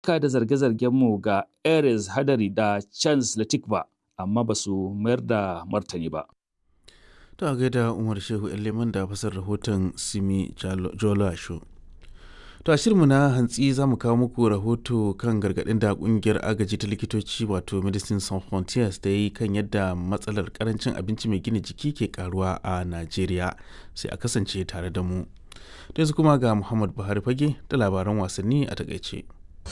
ka da zarge-zargenmu ga Ares Hadari da Chance Latikba, amma ba su mayar da martani ba. To a gaida Umar Shehu Leman da fasar rahoton Simi Jola Show. To a shirinmu na hantsi za mu kawo muku rahoto kan gargaɗin da ƙungiyar agaji ta likitoci wato Medicine Sans Frontiers da yi kan yadda matsalar karancin abinci mai gina jiki ke karuwa a Najeriya sai a kasance tare da mu. Da yanzu kuma ga Muhammad Buhari fage da labaran wasanni a takaice.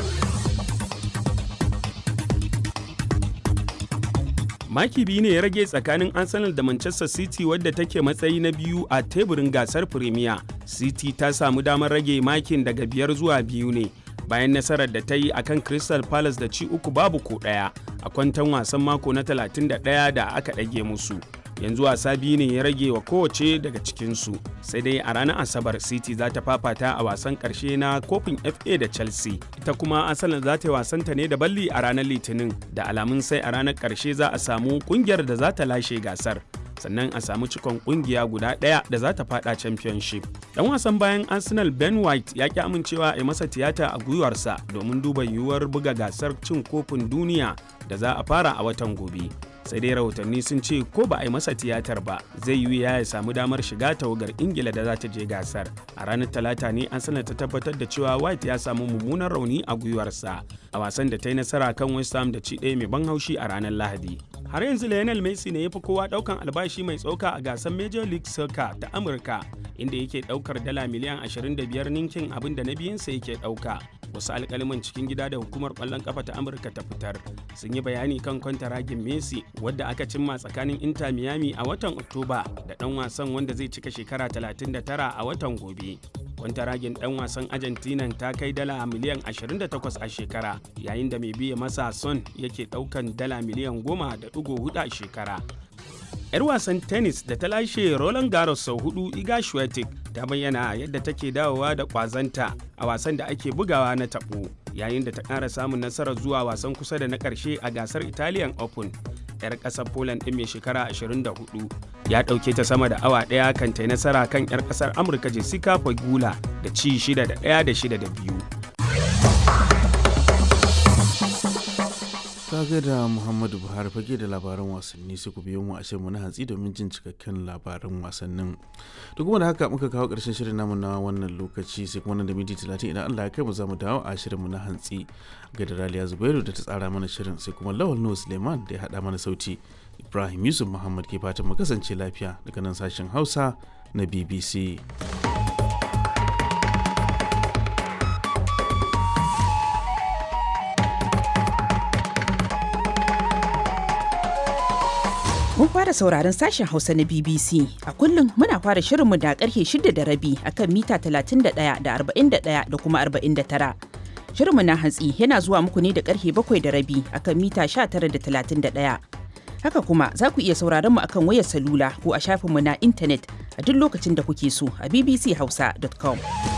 maki biyu ne ya rage tsakanin arsenal da manchester city wadda take matsayi na biyu a teburin gasar premier city ta samu damar rage makin daga biyar zuwa biyu ne bayan nasarar da ta yi a kan crystal palace da ci uku babu ko ɗaya a kwantan wasan mako na 31 da aka ɗage musu yanzu wasa biyu ne ya rage wa kowace daga cikinsu sai dai a ranar asabar city za ta fafata a wasan karshe na kofin fa da chelsea ita kuma asalin za ta yi wasanta ne da balli a ranar litinin da alamun sai a ranar karshe za a samu kungiyar da za ta lashe gasar sannan a samu cikon kungiya guda ɗaya da za ta fada championship dan wasan bayan arsenal ben white ya ki amincewa a masa tiyata a gwiwarsa domin duba yiwuwar buga gasar cin kofin duniya da za a fara a watan gobe sai dai rahotanni sun ce ko ba a yi masa tiyatar ba zai yi ya samu damar shiga tawagar ingila da za ta je gasar a ranar talata ne an sanar ta tabbatar da cewa white ya samu mummunan rauni a gwiwarsa a wasan da ta yi nasara kan west ham da ci ɗaya mai ban haushi a ranar lahadi har yanzu lionel messi ne ya fi kowa ɗaukan albashi mai tsoka a gasar major league soccer ta amurka inda yake ɗaukar dala miliyan 25 ninkin abin da na biyunsa yake ɗauka wasu alkaliman cikin gida da hukumar kwallon kafa ta amurka ta fitar sun yi bayani kan kwantaragin messi wadda aka cimma tsakanin inter miami a watan oktoba da dan wasan wanda zai cika shekara 39 a watan gobe kwantaragin dan wasan argentina ta kai dala miliyan 28 a shekara yayin da mai biya masa son yake daukan dala miliyan 10.4 a shekara 'yar wasan tennis da ta lashe Roland Garros sau hudu Iga Swiatek ta bayyana yadda take dawowa da kwazanta a wasan da ake bugawa na tabo yayin da ta ƙara samun nasarar zuwa wasan kusa da na ƙarshe a gasar Italian Open. 'yar ƙasar Poland ɗin mai shekara 24 ya ɗauke ta sama da awa ɗaya kan ta nasara kan 'yar ƙasar Amurka Jessica Pegula da ci 6 da 1 da 6 da 2. Kaga da Muhammadu Buhari fage da labaran wasanni sai ku biyo mu a shirin na hantsi domin jin cikakken labaran wasannin. Da kuma da haka muka kawo ƙarshen shirin namu na wannan lokaci sai kuma nan da minti talatin idan Allah ya kai mu za mu dawo a shirinmu na hantsi ga da Raliya Zubairu da ta tsara mana shirin sai kuma Lawal Nuhu Suleiman da ya haɗa mana sauti. Ibrahim Yusuf Muhammad ke fatan mu kasance lafiya daga nan sashen Hausa na BBC. Mun fara sauraron sashen Hausa na BBC. A kullum muna fara shirinmu da karfe shida da rabi akan mita 31 da 41 da kuma 49. Shirinmu na hantsi yana zuwa muku ne da karfe bakwai da rabi akan mita 19 da 31. Haka kuma za ku iya sauraron mu akan wayar salula ko a shafinmu na intanet a duk lokacin da kuke so a bbchausa.com.